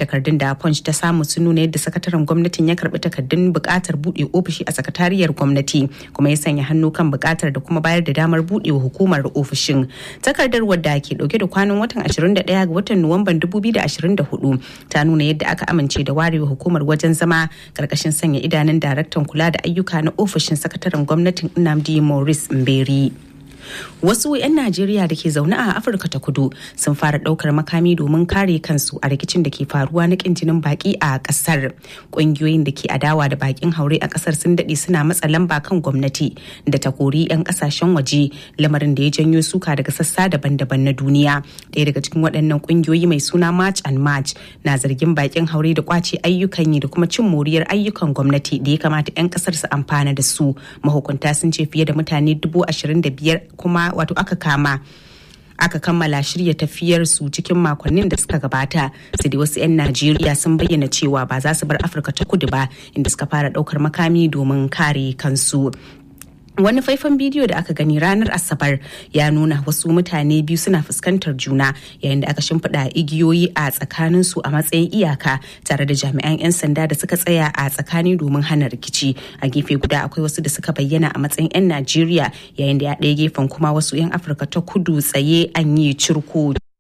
takardun da punch ta samu sun nuna yadda sakataren gwamnatin ya karbi takardun bukatar bude ofishi a sakatariyar gwamnati kuma ya sanya hannu kan bukatar da kuma bayar da damar budewa hukumar ofishin takardar wadda ke dauke da kwanan watan 21 ga watan nuwamban 2024 ta nuna yadda aka amince da warewa hukumar wajen zama karkashin sanya idanun daraktan kula da ayyuka na ofishin sakataren gwamnatin nnamdi maurice mberi wasu 'yan najeriya da ke zaune a afirka ta kudu sun fara daukar makami domin kare kansu a rikicin da ke faruwa na kin jinin baki a kasar ƙungiyoyin da ke adawa da bakin haure a kasar sun daɗe suna matsa lamba kan gwamnati da ta kori 'yan kasashen waje lamarin da ya janyo suka daga sassa daban-daban na duniya ɗaya daga cikin waɗannan ƙungiyoyi mai suna march and march na zargin bakin haure da kwace ayyukan yi da kuma cin moriyar ayyukan gwamnati da ya kamata 'yan kasar su amfana da su mahukunta sun ce fiye da mutane dubu ashirin da biyar kuma wato aka kama aka kammala shirya tafiyar su cikin makonnin da suka gabata sai dai wasu 'yan najeriya sun bayyana cewa ba za su bar afirka ta kudu ba inda suka fara daukar makami domin kare kansu wani faifan bidiyo da aka gani ranar asabar ya nuna wasu mutane biyu suna fuskantar juna yayin da aka shimfiɗa igiyoyi a tsakanin su a matsayin iyaka tare da jami'an 'yan sanda da suka tsaya a tsakani domin hana rikici a gefe guda akwai wasu da suka bayyana a matsayin 'yan najeriya yayin da ya ɗaya gefen kuma wasu 'yan afirka ta kudu tsaye an yi cirko